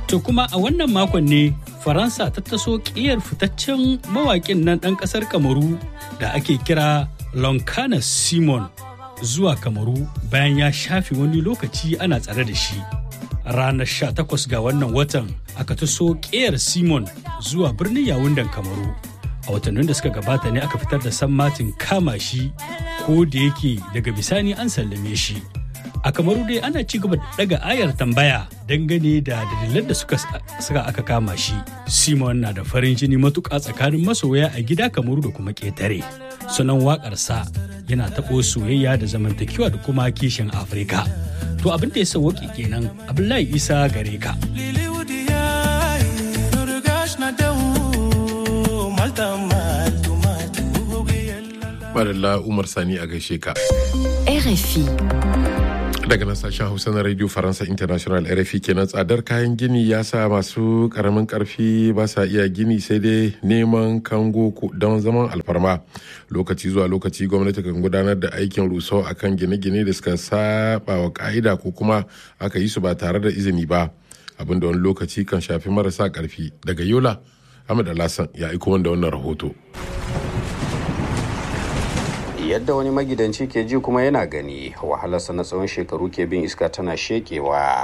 To kuma a wannan makon ne Faransa ta taso ƙiyar fitaccen mawaƙin nan ɗan ƙasar Kamaru da ake kira Lonkana Simon zuwa Kamaru bayan ya shafe wani lokaci ana tsare da shi. Ranar 18 ga wannan watan aka taso ƙiyar Simon zuwa birnin Yawundan Kamaru. A watannin da suka gabata ne aka fitar da sammatin kama shi ko da yake daga bisani an sallame shi. a kamaru dai ana ci gaba daga ayar tambaya dangane da dalilan da suka saka aka kama shi simon na da farin jini matuƙa tsakanin masoya a gida kamaru da kuma ƙetare sunan waƙarsa yana taɓo soyayya da zamantakewa da kuma kishin afirka to abin da ya sauwaƙi kenan abdullahi isa gare ka Madalla Umar Sani a gaishe ka. RFI. daga nan sashen hausa na radio faransa international rfi kenan tsadar kayan gini ya sa masu karamin karfi ba sa iya gini sai dai neman kango don zaman alfarma lokaci zuwa lokaci gwamnati kan gudanar da aikin rusau akan gine-gine da suka saba wa ka'ida ko kuma aka yi su ba tare da izini ba abinda wani lokaci kan shafi marasa karfi daga yola ahmad alhassan ya aiko wanda wannan rahoto yadda wani magidanci ke ji kuma yana gani wahalarsa na tsawon shekaru ke bin iska tana shekewa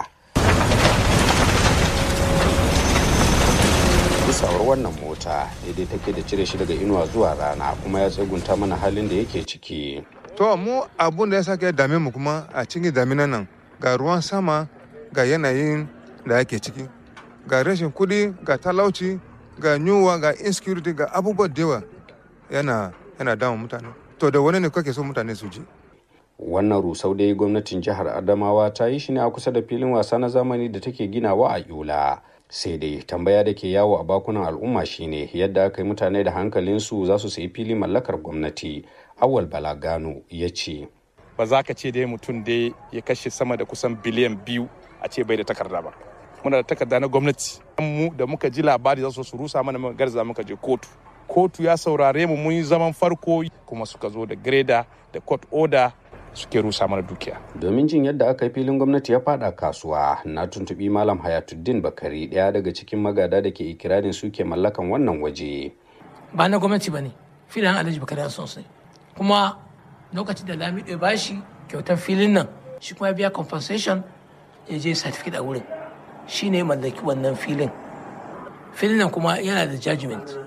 isawar wannan mota daidai take da cire shi daga inuwa zuwa rana kuma ya tsegunta mana halin da yake ciki to mu abun da ya sake dame mu kuma a cikin daminan nan ga ruwan sama ga yanayin da yake ciki ga rashin kudi ga talauci ga yunwa ga insecurity ga abubuwa da yawa yana yana damun mutane to da wani ne kake so mutane su ji wannan rusau dai gwamnatin jihar adamawa ta yi shi ne a kusa da filin wasa na zamani da take ginawa a yola sai dai tambaya da ke yawo a bakunan al'umma shine yadda aka yi mutane da hankalinsu za su sayi fili mallakar gwamnati awal balagano ya ce ba za ka ce dai mutum dai ya kashe sama da kusan biliyan biyu a ce bai da takarda ba muna da takarda na gwamnati mu da muka ji labari za su rusa mana garza muka je kotu kotu ya saurare mu mun yi zaman farko kuma suka zo da greda da court order suke rusa mana dukiya. Domin jin yadda aka yi filin gwamnati ya fada kasuwa na tuntubi Malam Hayatuddin Bakari ɗaya daga cikin magada da ke ikirarin suke mallakan wannan waje. Ba na gwamnati ba ne, filin Alhaji Bakari Hassan ne. Kuma lokacin da Lamido ya bashi kyautar filin nan, shi kuma ya biya compensation ya je certificate a wurin. Shi ne mallaki wannan filin. Filin nan kuma yana da judgment.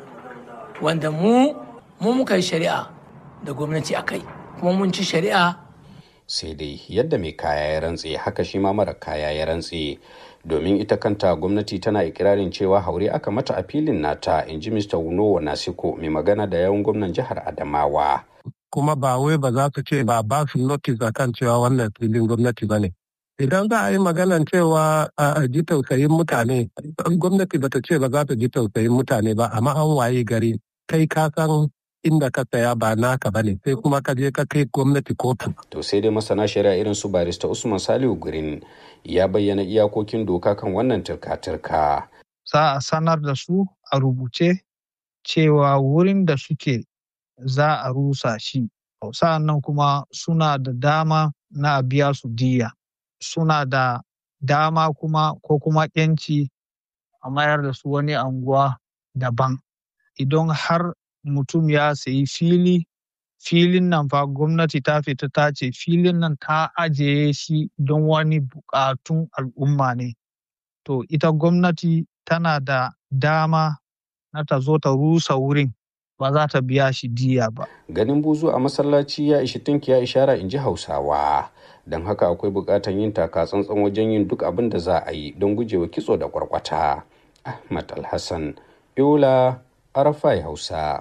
wanda mu mu muka yi shari'a da gwamnati a kai kuma mun ci shari'a sai dai yadda mai kaya ya rantse haka shi ma mara kaya ya rantse domin ita kanta gwamnati tana ikirarin cewa haure aka mata a filin nata in ji mr wunowa nasiko mai magana da yawan gwamnan jihar adamawa kuma ba wai ba za su ce ba ba su notice akan cewa wannan filin gwamnati ba ne idan za a yi maganan cewa a ji tausayin mutane gwamnati bata ce ba za ta ji tausayin mutane ba amma an waye gari kai ka san inda ka saya ba naka bane sai kuma ka je ka kai gwamnati kotu. To sai dai masana shari'a irin su barista Usman Salihu Gurin ya bayyana iyakokin doka kan wannan turka-turka. Za a sanar da su a rubuce cewa wurin da suke za a rusa shi. Sa'an nan kuma suna da dama na biya su diya. Suna da dama kuma ko kuma 'yanci a mayar da su wani anguwa daban. idan har mutum ya sayi fili filin nan fa gwamnati ta fita ta ce filin nan ta ajiye shi don wani bukatun al'umma ne to ita gwamnati tana da dama na ta zo ta rusa wurin ba za ta biya shi diya ba ganin buzu a masallaci ya ishi tinki ya ishara in ji hausawa don haka akwai bukatan yin taka tsantsan wajen yin duk abin da za a yi don gujewa kitso da kwarkwata ahmad alhassan yola Arafai Hausa.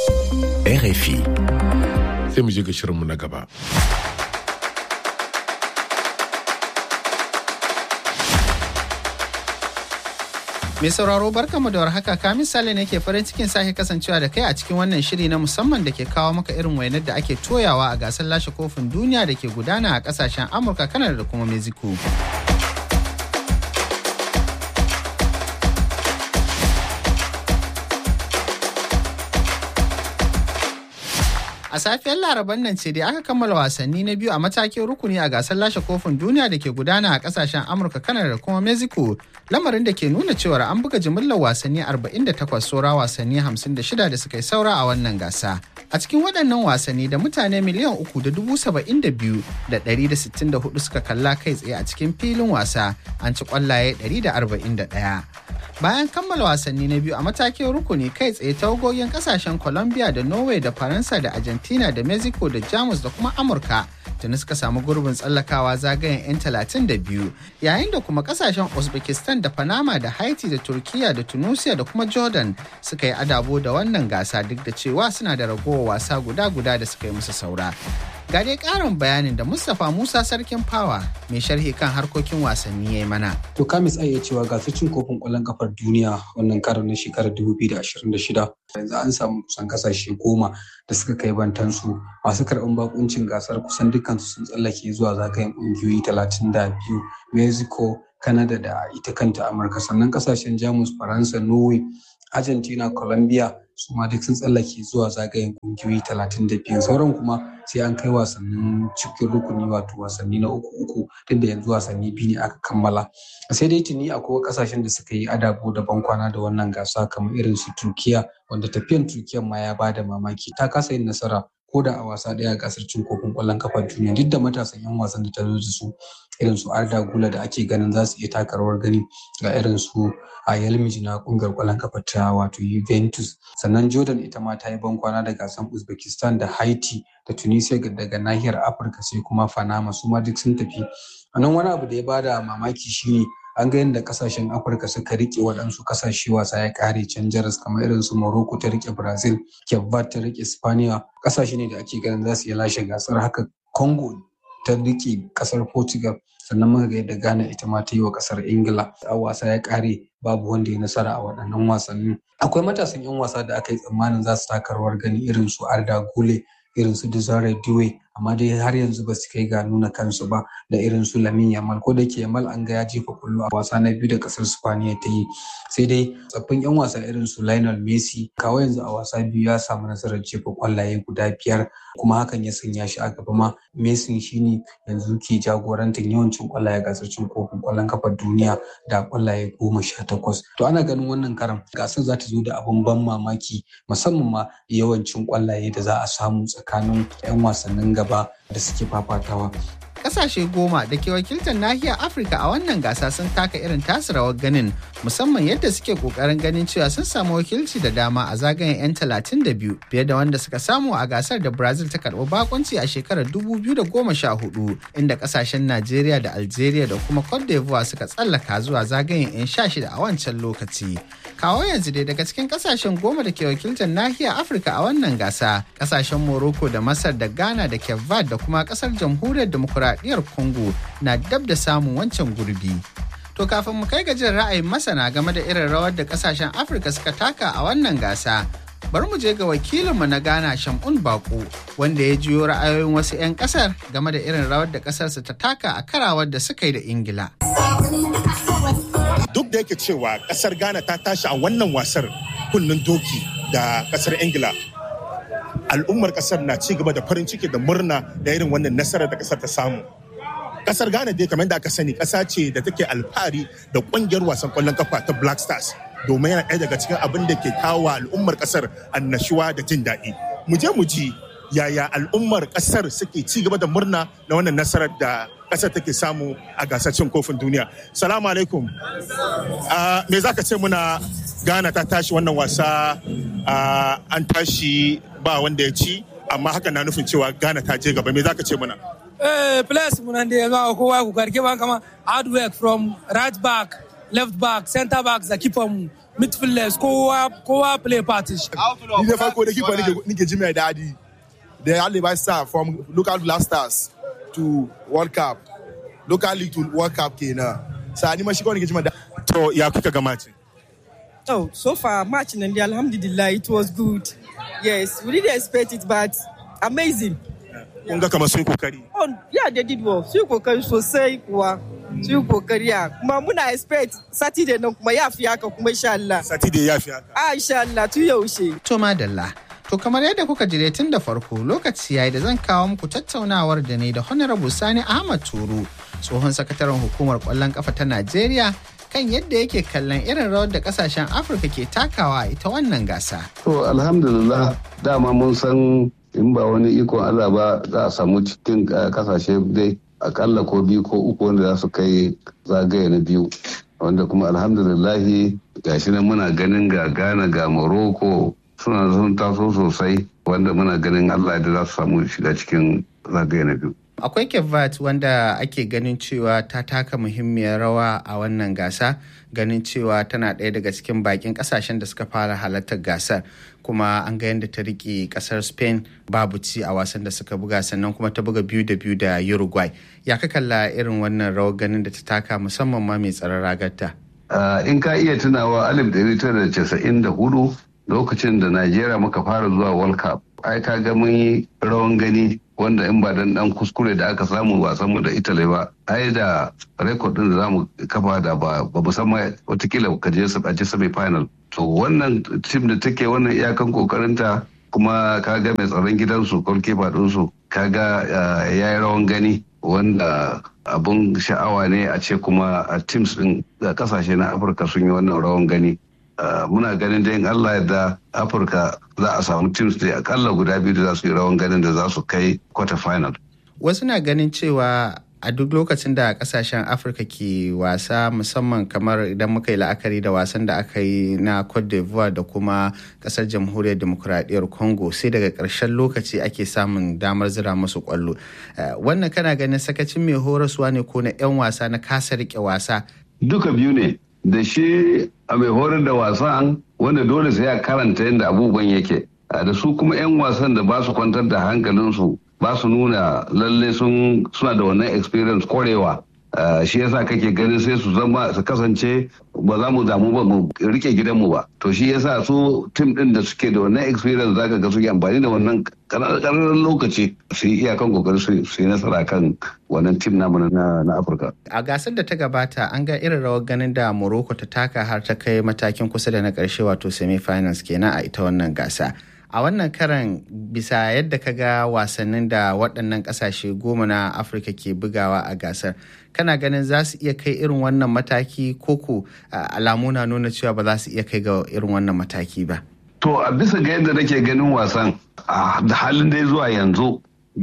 RFI. Sai mu je ga shirinmu na gaba. Mai sauraro barkamu da warhaka ka misali ne ke farin cikin sake kasancewa da kai a cikin wannan shiri na musamman da ke kawo maka irin wainar da ake toyawa a gasar lashe kofin duniya da ke gudana a kasashen Amurka, Kanada da kuma Mexico. A safiyar laraban nan ce dai aka kammala wasanni na biyu a matakin rukuni a gasar lashe kofin duniya da ke gudana a kasashen Amurka, Kanada da kuma Mexico lamarin da ke nuna cewar an buga jimillar wasanni 48 saura wasanni 56 da suka yi saura a wannan gasa a cikin waɗannan wasanni da mutane miliyan uku da dubu saba'in da biyu da ɗari da sittin da hudu suka kalla kai tsaye a cikin filin wasa an ci ƙwallaye ɗari da arba'in da ɗaya bayan kammala wasanni na biyu a matakin rukuni kai tsaye tawagogin kasashen colombia da norway da faransa da argentina da mexico da jamus da kuma amurka tuni suka samu gurbin tsallakawa zagayen 'yan 32 yayin da kuma kasashen uzbekistan da panama da haiti da turkiya da tunisia da kuma jordan suka yi adabo da wannan gasa duk da cewa suna da ragowar wasa guda-guda da suka yi musu saura ga dai karin bayanin da mustapha musa sarkin fawa mai sharhi kan harkokin wasanni ya yi mana to kamis iya cewa gasar cin kofin kwallon kafar duniya wannan karon na shekarar 2026 yanzu an samu kusan kasashe goma da suka kai bantansu masu karɓar bakuncin gasar kusan dukkansu sun tsallake zuwa zagayen ƙungiyoyi 32 mexico canada da ita kanta amurka sannan kasashen jamus faransa norway argentina colombia su ma duk sun tsallake zuwa zagayen kungiyoyi 32 sauran kuma sai an kai wasannin cikin rukuni wato wasanni na uku uku duk da yanzu wasanni biyu ne aka kammala sai dai tuni akwai kasashen da suka yi adabo da bankwana da wannan gasa kamar irin su turkiya wanda tafiyan turkiyan ma ya bada mamaki ta kasa yin nasara ko da a wasa ɗaya a gasar cin kofin ƙwallon kafar duniya duk da matasan 'yan wasan da ta zo da su irin su Arda Gula da ake ganin za su iya taka rawar gani ga irin su a Yelmij na ƙungiyar ƙwallon kafa ta wato Juventus sannan Jordan ita ma ta yi bankwana da gasar Uzbekistan da Haiti da Tunisia daga nahiyar Afirka sai kuma Panama su ma duk sun tafi a nan wani abu da ya bada mamaki shine an ga yadda kasashen afirka suka rike waɗansu kasashe wasa ya kare can jaras kamar irin su morocco ta rike brazil kebbat ta rike spaniya kasashe ne da ake ganin za su iya lashe gasar haka congo ta rike kasar portugal sannan muka ga yadda ghana ita ma ta yi wa kasar ingila a wasa ya kare babu wanda ya nasara a waɗannan wasanni akwai matasan 'yan wasa da aka yi tsammanin za su taka rawar gani irin su arda gule irin su Desire Due amma dai har yanzu ba su kai ga nuna kansu ba da irin su Lamin Yamal ko da ke Yamal an ga ya jefa kullu a wasa na biyu da kasar Spaniya ta yi sai dai tsaffin yan wasa irin su Lionel Messi kawo yanzu a wasa biyu ya samu nasarar jefa kwallaye guda biyar kuma hakan ya sanya shi a gaba ma Messi shine yanzu ke jagorantar yawancin kwallaye gasar cin kofin kwallon kafar duniya da kwallaye goma sha takwas to ana ganin wannan karan gasar za ta zo da abin ban mamaki musamman ma yawancin kwallaye da za a samu tsakanin 'yan wasannin gaba da suke fafatawa kasashe goma da ke wakiltar nahiyar afirka a wannan gasa sun taka irin tasu rawar ganin musamman yadda suke kokarin ganin cewa sun samu wakilci da dama a zagayen 'yan 32 fiye da wanda suka samu a gasar da brazil ta karɓi bakunci a shekarar 2014 inda kasashen najeriya da algeria da kuma cote d'ivoire suka tsallaka zuwa zagayen 'yan 16 a wancan lokaci kawo yanzu dai daga cikin kasashen goma da ke wakiltar nahiyar afirka a wannan gasa kasashen morocco da masar da ghana da kevad da kuma kasar jamhuriyar demokuraɗiyyar congo na dab da samun wancan gurbi to kafin mu kai gajin ra'ayin masana game da irin rawar da kasashen afirka suka taka a wannan gasa bari mu je ga wakilinmu na ghana shamun bako wanda ya jiyo ra'ayoyin wasu 'yan kasar game da irin rawar da kasarsa ta taka a karawar da suka yi da ingila duk da yake cewa kasar ghana ta tashi a wannan wasar kunnen doki da kasar ingila al'ummar kasar na ci gaba da farin ciki da murna da irin wannan nasarar da kasar ta samu kasar ghana dai kamar da aka sani kasa ce da take alfahari da kungiyar wasan kwallon kafa ta black stars domin yana ɗaya daga cikin abin da ke kawo al'ummar kasar annashuwa da jin daɗi mu je mu ji yaya al'ummar kasar suke ci gaba da murna na wannan nasarar da kasar take samu a gasar cin kofin duniya salamu alaikum me za ka ce muna ghana ta tashi wannan wasa an tashi ba wanda ya ci amma haka na nufin cewa ghana ta je gaba me za ka ce muna Eh, place muna da yanzu kowa ku karke ba kama hard work from right back, left back, center back da keeper mu, midfielders kowa kowa play part shi. Ni da farko da keeper nike ji mai dadi. Da Alibai star from local blasters to World Cup. Local league to World Cup kenan. Sa ni ma shi kawai nike ji mai dadi. To ya kuka ga match? Oh, so far match and alhamdulillah it was good. Yes, we didn't expect it but amazing. kun ga kamar sun kokari. Oh, yeah, they did well. Sun kokari sosai kuwa. Sun kokari ya. Kuma muna expect Saturday nan kuma ya fi haka kuma insha Allah. Saturday ya fi haka. Ah, insha Allah tun yaushe. To madalla. To kamar yadda kuka jire tun da farko lokaci yayi da zan kawo muku tattaunawar da ne da Honorable Sani Ahmad Turu, tsohon sakataren hukumar kwallon kafa ta Najeriya kan yadda yake kallon irin rawar da kasashen Afirka ke takawa ita wannan gasa. To alhamdulillah dama mun san in ba wani ikon Allah ba za a samu cikin kasashe dai akalla ko biyu ko uku wanda za su kai zagaye na biyu wanda kuma alhamdulillahi gashi nan muna ganin ga Ghana ga Morocco suna sun taso sosai wanda muna ganin Allah da za su samu shiga cikin zagaye na biyu. Akwai Kevat wanda ake ganin cewa ta taka muhimmiyar rawa a wannan gasa ganin cewa tana ɗaya daga cikin bakin ƙasashen da suka fara halartar gasar kuma an ga yadda ta riƙe ƙasar Spain babu ci a wasan da suka buga sannan kuma ta buga biyu da biyu da Uruguay. Ya ka kalla irin wannan rawar ganin da ta taka musamman ma mai tsaron ragarta. in ka iya tunawa alif da casa'in da hudu lokacin da Najeriya muka fara zuwa World Cup ai ka ga mun yi rawan gani wanda in ba dan dan kuskure da aka samu wasan mu da Italy ba ai da record din da zamu kafa da ba ba musamman watakila ka je su aje semi final to wannan team da take wannan iyakan kokarinta kuma ka ga mai tsaron gidansu goalkeeper din su kaga yayi rawan gani wanda abun sha'awa ne a ce kuma a teams din kasashe na Afirka sun yi wannan rawan gani muna ganin da in Allah yadda Afirka za a samu teams da akalla guda biyu da za su yi rawan ganin da za su kai quarter final. Wasu na ganin cewa a duk lokacin da kasashen Afirka ke wasa musamman kamar idan muka yi la'akari da wasan da aka yi na Cote d'Ivoire da kuma kasar jamhuriyar demokuraɗiyyar Congo sai daga ƙarshen lokaci ake samun damar zira musu ƙwallo. Wannan kana ganin sakacin mai horaswa ne ko na 'yan wasa na kasa riƙe wasa. Duka biyu ne da shi a mai horar da wasan wanda dole sai ya karanta yadda abubuwan yake da su kuma 'yan wasan da ba su kwantar da hankalinsu ba su nuna lalle sun suna da wannan experience korewa shi yasa kake ganin sai su zama su kasance ba za mu damu ba mu rike gidanmu ba to shi yasa su tim din da suke da wannan experience zaka ga suke amfani da wannan ƙararren lokaci su yi iyakan kokari su yi nasara kan wannan tim namu na afirka a gasar da ta gabata an ga irin rawar ganin da morocco ta taka har ta kai matakin kusa da na ƙarshe wato semi-finals kenan a ita wannan gasa a wannan karan bisa yadda ka ga wasannin da waɗannan ƙasashe goma na afirka ke bugawa a gasar kana ganin za su iya kai irin wannan mataki koko alamu na nuna cewa ba za su iya kai ga irin wannan mataki ba to a bisa ga yadda nake ganin wasan da halin dai zuwa yanzu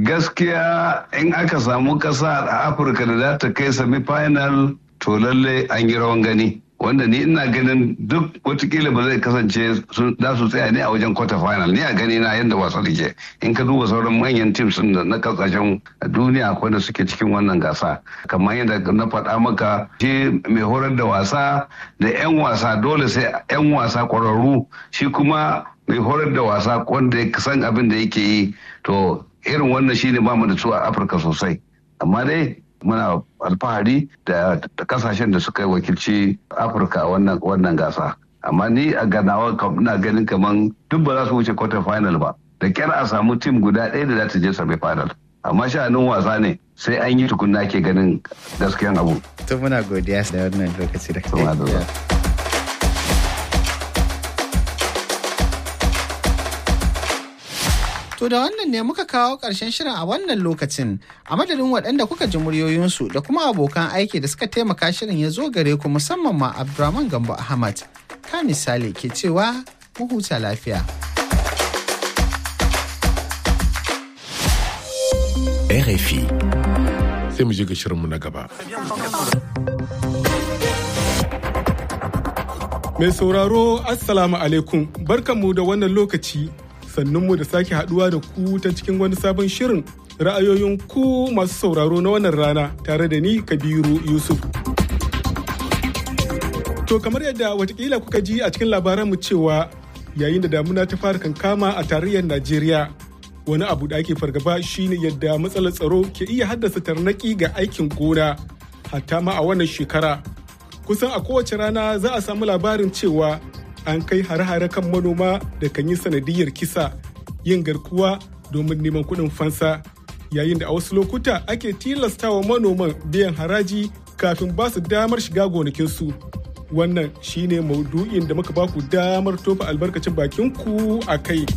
gaskiya in aka samu ƙasa a afirka da za ta kai semi final to lalle an yi rawan gani wanda ni ina ganin duk watakila ba zai kasance za su tsaya ne a wajen quarter final ni a gani na yadda wasa ke in ka duba sauran manyan teams na kasashen duniya akwai da suke cikin wannan gasa kamar yadda na faɗa maka shi mai horar da wasa da 'yan wasa dole sai 'yan wasa ƙwararru shi kuma mai horar da wasa wanda ya san abin da yake yi to irin wannan shine ba mu da su a afirka sosai amma dai muna alfahari da kasashen da suka wakilci afirka a wannan gasa amma ni a ganawa ina ganin kamar duk ba za su wuce quarter final ba da kyar a samu tim guda ɗaya da za ta je semi final amma sha'anin wasa ne sai an yi tukunna ke ganin gaskiyan abu to muna godiya da wannan lokaci da To da wannan ne muka kawo ƙarshen shirin a wannan lokacin a madadin waɗanda kuka ji muryoyinsu da kuma abokan aiki da suka taimaka shirin ya zo gare ku musamman ma Abdurrahman Gambo Ahmad. Ka misali ke cewa mu huta lafiya. RFI. Sai mu je ga shirinmu na gaba. Mai sauraro Assalamu alaikum barkanmu da wannan lokaci sannunmu da sake haduwa da ku ta cikin wani sabon shirin ra'ayoyin ku masu sauraro na wannan rana tare da ni kabiru yusuf to kamar yadda watakila kuka ji a cikin labaranmu cewa yayin da damuna ta fara kankama a tarayyar najeriya wani abu da ake fargaba shine yadda matsalar tsaro ke iya haddasa tarnaki ga aikin gona hatta ma a wannan shekara kusan a kowace rana za a samu labarin cewa an kai hare-hare kan manoma da kan yi sanadiyar kisa yin garkuwa domin neman kuɗin fansa yayin da a wasu lokuta ake tilastawa manoman biyan haraji kafin ba su damar shiga gonakinsu wannan shine maudu'in da muka baku damar tofa albarkacin bakin ku a kai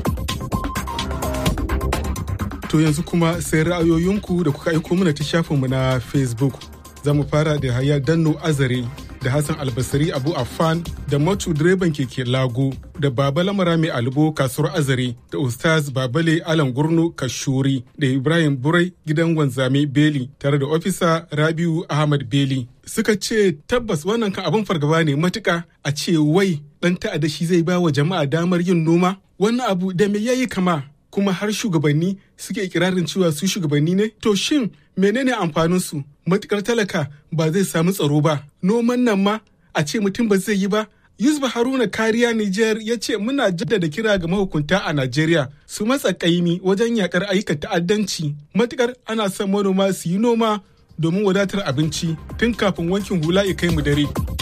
to yanzu kuma sai ra'ayoyinku da kuka aiko mana ta shafinmu na facebook za mu fara da haya danno azare da Hassan Albasari Abu Affan da Matu direban keke Lago da Baba Lamara mai Albo kasuwar Azare da Ustaz Babale Alan Gurnu Kashuri da Ibrahim Burai gidan wanzame Beli tare da ofisa Rabiu Ahmad Beli. Suka ce tabbas wannan kan abin fargaba ne matuka a ce wai ɗan ta'adda shi zai ba wa jama'a damar yin noma wannan abu da me yayi kama kuma har shugabanni suke ikirarin cewa su shugabanni ne to shin menene amfanin su matukar talaka ba zai samu tsaro ba noman nan ma a ce mutum ba zai yi ba Yusuf Haruna Kariya Nijar ya ce muna jaddada kira ga mahukunta a Najeriya su matsa kaimi wajen yakar ayyukan ta'addanci matukar ana son manoma su yi noma domin wadatar abinci tun kafin wankin hula ya kai mu dare.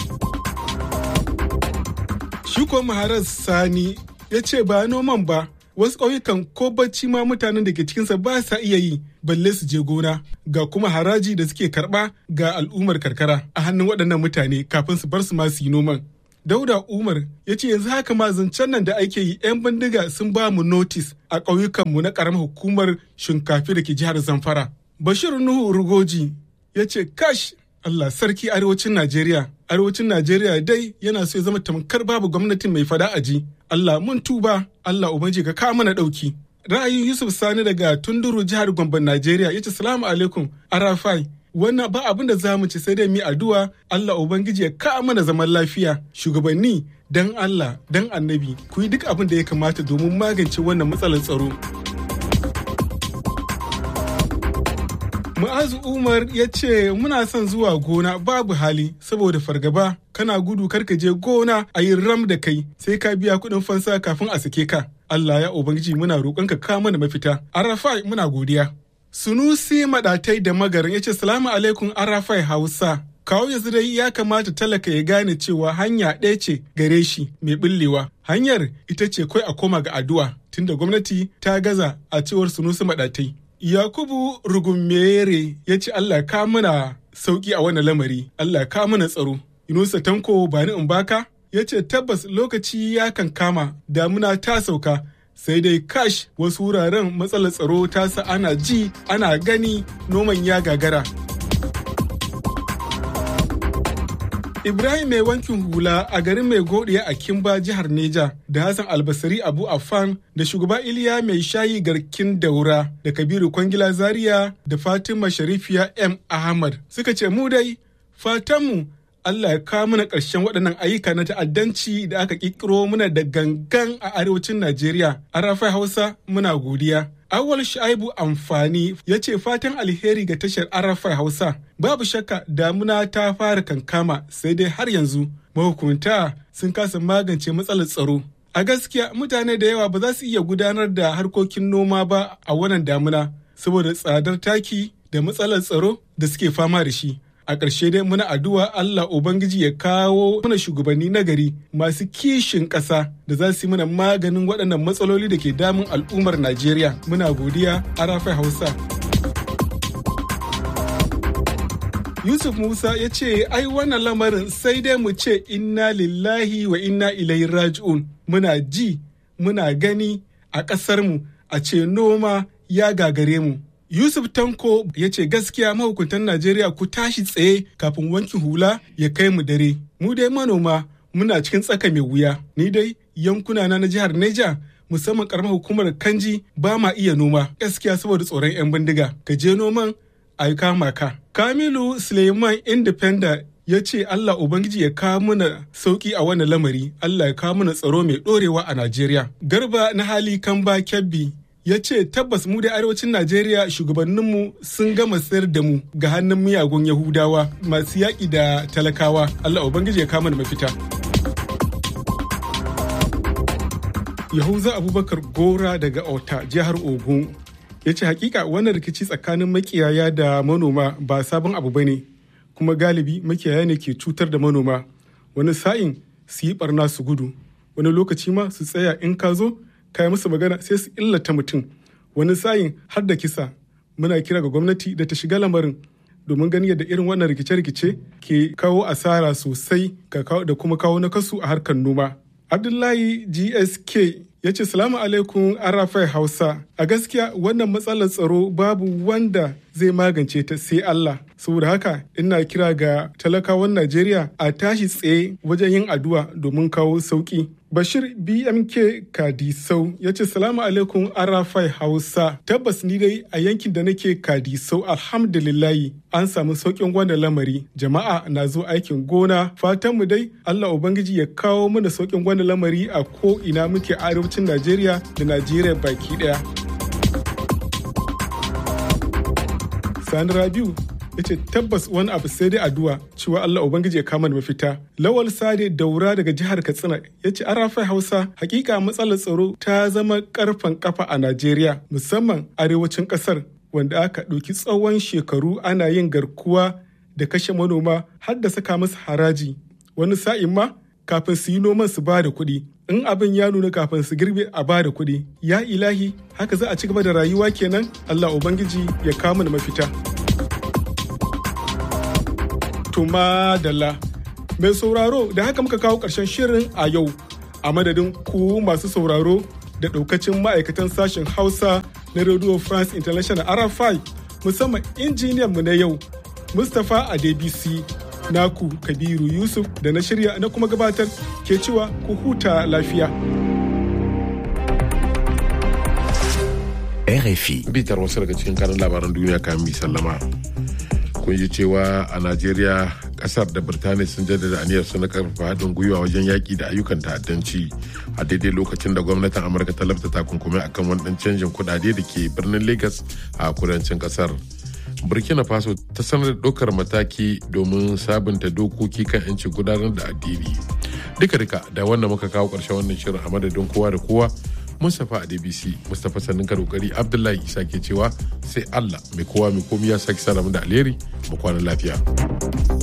Shi ko Maharaz Sani ya ce ba noman ba wasu ƙauyukan ko bacci ma mutanen da ke cikinsa ba sa iya yi balle su je gona ga kuma haraji da suke karɓa ga al'ummar karkara a hannun waɗannan mutane kafin su bar su ma su yi noman. Dauda Umar ya ce yanzu haka ma zancen nan da ake yi 'yan bindiga sun ba mu notis a ƙauyukanmu na ƙaramar hukumar shinkafi da ke jihar Zamfara. Bashir Nuhu Rugoji ya ce kash Allah sarki arewacin Najeriya. Arewacin Najeriya dai yana so ya zama tamkar babu gwamnatin mai fada aji. Allah mun tuba, Allah ubanji ka kawo mana ɗauki. Ra'ayin Yusuf Sani daga Tunduru jihar Gombe Najeriya ya ce salamu alaikum Arafai. Wannan ba abin da za mu ci sai dai mi addu'a Allah Ubangiji ya kawo mana zaman lafiya. Shugabanni dan Allah dan annabi ku yi duk abin da ya kamata domin magance wannan matsalar tsaro. Mu'azu Umar ya ce muna son zuwa gona babu hali saboda fargaba kana gudu karka je gona a yi ram da kai sai ka biya kuɗin fansa kafin a sake ka. Allah ya Ubangiji muna roƙonka ka mana mafita. Arafai muna godiya. Sunusi Maɗatai da Magarin ya ce salamu alaikum Arafai Hausa. Kawo yanzu dai ya kamata talaka ya gane cewa hanya ɗaya ce gare shi mai ɓullewa. Hanyar ita ce kai a koma ga addu'a tunda gwamnati ta gaza a cewar Sunusi Maɗatai. Yakubu Rugumere ya ce Allah ka mana sauki a wannan lamari, Allah ka mana tsaro. Yunusa Tanko ba ni in baka ya ce tabbas lokaci ya kan kama damuna ta sauka sai dai kash wasu wuraren matsalar tsaro ta sa ana ji ana gani noman ya gagara. Ibrahim mai wankin hula a garin mai godiya a Kimba jihar Neja da Hassan Albasari Abu Affan da shugaba Iliya mai shayi garkin daura da Kabiru Kwangila Zaria da Fatima Sharifiya M. Ahmad suka ce mu dai fatanmu Allah ya kawo mana ƙarshen waɗannan ayyuka na ta'addanci da aka ƙirƙiro muna da gangan a arewacin Najeriya. A rafai Hausa muna godiya. Awal Shaibu Amfani ya ce fatan alheri ga tashar Arafai Hausa. Babu shakka damuna ta fara kankama sai dai har yanzu mahukunta sun kasa magance matsalar tsaro. A gaskiya mutane da yawa ba za su iya gudanar da harkokin noma ba a wannan damuna saboda tsadar taki da matsalar tsaro da suke fama da shi. a ƙarshe dai muna addu'a Allah Ubangiji ya kawo mana shugabanni nagari masu kishin ƙasa da za su yi mana maganin waɗannan matsaloli da ke damun al'ummar Najeriya. Muna godiya Arafai Hausa. Yusuf Musa ya ce, ai wannan lamarin sai dai mu ce inna lillahi wa inna ilaihi raji'un. Muna ji, muna gani a ƙasarmu a ce noma ya gagare mu. Yusuf Tanko ya ce gaskiya mahukuntan Najeriya ku tashi tsaye kafin wankin hula ya kai mu dare. Mu dai manoma muna cikin tsaka mai wuya. Ni dai yankuna na na jihar Neja musamman karamar hukumar Kanji ba ma iya noma gaskiya saboda tsoron 'yan bindiga. Ka je noman a yi kama ka. Kamilu Suleiman Independent ya ce Allah Ubangiji ya kawo mana sauki a wannan lamari, Allah ya kawo mana tsaro mai ɗorewa a Najeriya. Garba na hali Kamba Kebbi ya ce tabbas mu da arewacin najeriya shugabanninmu sun gama sayar da mu ga hannun miyagun yahudawa masu yaƙi da talakawa allah ubangiji ya kama da mafita yahuza abubakar gora daga ota jihar ogun ya ce hakika wannan rikici tsakanin makiyaya da manoma ba sabon abu ba ne kuma galibi makiyaya ne ke cutar da manoma wani sa'in su yi barna su gudu wani lokaci ma su tsaya in ka zo kai musu magana sai su illata mutum wani sayin har da kisa muna kira ga gwamnati da ta shiga lamarin domin ganin yadda irin wannan rikice-rikice ke kawo asara sosai da kuma kawo nakasu a harkar noma abdullahi gsk ya ce salamu alaikum arafai hausa a gaskiya wannan matsalar tsaro babu wanda zai magance ta sai Allah. Saboda haka ina kira ga talakawan Najeriya a tashi tsaye wajen yin addu'a domin kawo sauki. Bashir BMK Kadisau ya ce salamu alaikum Arafai Hausa tabbas ni dai a yankin da nake Kadisau alhamdulillahi an samu sauƙin wannan lamari jama'a na zo aikin gona fatanmu dai Allah Ubangiji ya kawo mana sauƙin wannan lamari a ko ina muke arewacin Najeriya da Najeriya baki ɗaya. Sani Rabiu ya ce tabbas wani abu sai dai addu'a cewa Allah Ubangiji ya kama da mafita. Lawal Sade Daura daga jihar Katsina ya ce an rafa Hausa hakika matsalar tsaro ta zama karfan kafa a Najeriya musamman arewacin kasar wanda aka ɗauki tsawon shekaru ana yin garkuwa da kashe manoma har da saka musu haraji. Wani sa'in ma kafin su yi noman su ba da kuɗi. In abin ya nuna kafin su girbe a ba da kuɗi. Ya ilahi haka za a ci gaba da rayuwa kenan Allah Ubangiji ya kama da mafita. Tuma Dalla. Mai sauraro da haka muka kawo ƙarshen shirin a yau a madadin ku masu sauraro da ɗaukacin ma'aikatan sashen Hausa na Radio France International RFI musamman injiniyan mu na yau Mustapha Adebisi naku Kabiru Yusuf da na shirya na kuma gabatar ke cewa ku huta lafiya. RFI. Bitar wasu daga cikin kanin labaran duniya kan mi sallama. kun ji cewa a najeriya kasar da birtaniya sun jaddada aniyar su na karfafa haɗin gwiwa wajen yaƙi da ayyukan ta'addanci a daidai lokacin da gwamnatin amurka ta lafta takunkumi akan wani ɗan canjin kuɗaɗe da ke birnin lagos a kudancin kasar burkina faso ta sanar da ɗaukar mataki domin sabunta dokoki kan 'yancin gudanar da addini duka duka da wannan muka kawo ƙarshen wannan shirin a madadin kowa da kowa Mustapha a DBC, Mustapha sannin kokari Abdullahi Isa ke cewa sai Allah mai kowa mai komi ya sake sa da alheri mu kwana lafiya.